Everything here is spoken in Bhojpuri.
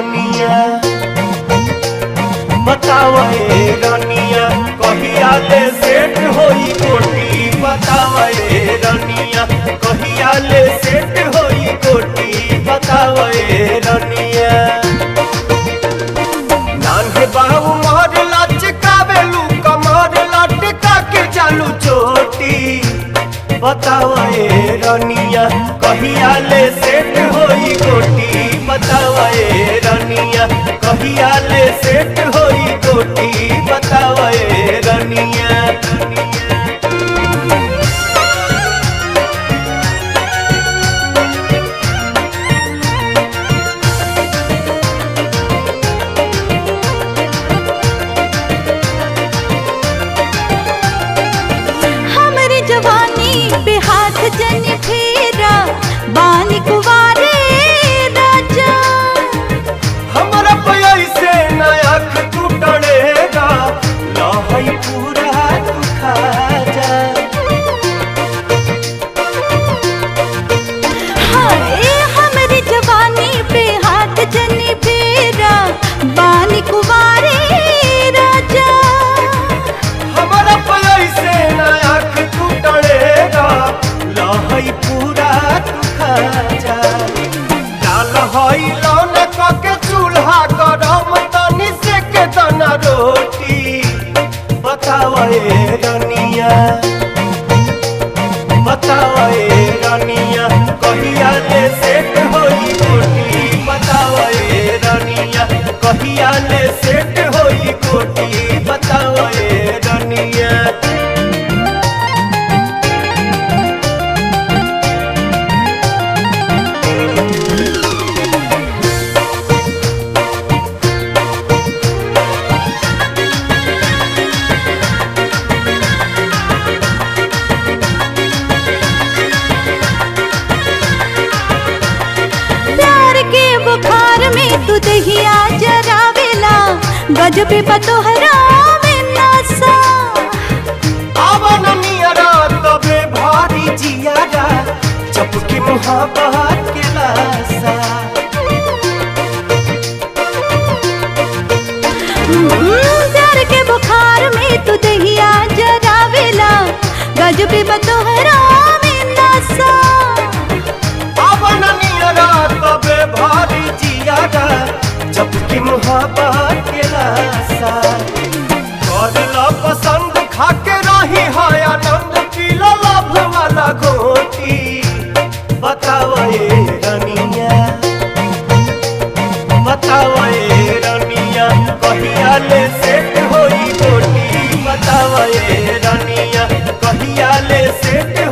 रनिया बतावे रनिया कहिया ले सेट होई कोटी बतावे रनिया कहिया ले सेट होई कोटी बतावे रनिया नान्हे बाबू मोर लचकावेलू कमर लटका के चालू चोटी बतावे रनिया कहिया ले सेट होई गोटी बतावे रनिया कहिया ले सेट होई गोटी बतावे रनिया हमरे जवानी पे हाथ जन फेरा बानी कुवारे राजा हमरा पैसे नया तू टड़ेगा लहई पूरा तू खा जा हाय हमरे जवानी पे हाथ जन फेरा बानी कुवारे राजा हमारा पैसे नया तू टड़ेगा लहई पूरा तू खा जा डाल हई लौन के चूल्हा गरम तनी से के दाना रोटी बतावे रनिया बतावे रनिया कहिया ले सेट होई गोटी बतावे रनिया कहिया ले सेट होई गोटी बतावे रनिया प्यार के बुखार में तू दहिया जरावेला गजबे पतोहरा में नसा आवन नियरा तबे भारी जियारा चपके मुहाबत के लासा हम्म, प्यार के बुखार में तू दहिया जरावेला गजबे पतोहरा में नसा आवन नियरा तबे भारी जियारा चपके मुहाबत के लासा करला पसंद खाके रही है आनंद पीला लाभ वाला घोटी बतावे रनिया बतावे रनिया कहिया ले सेट होई गोटी बतावे रनिया कहिया ले सेट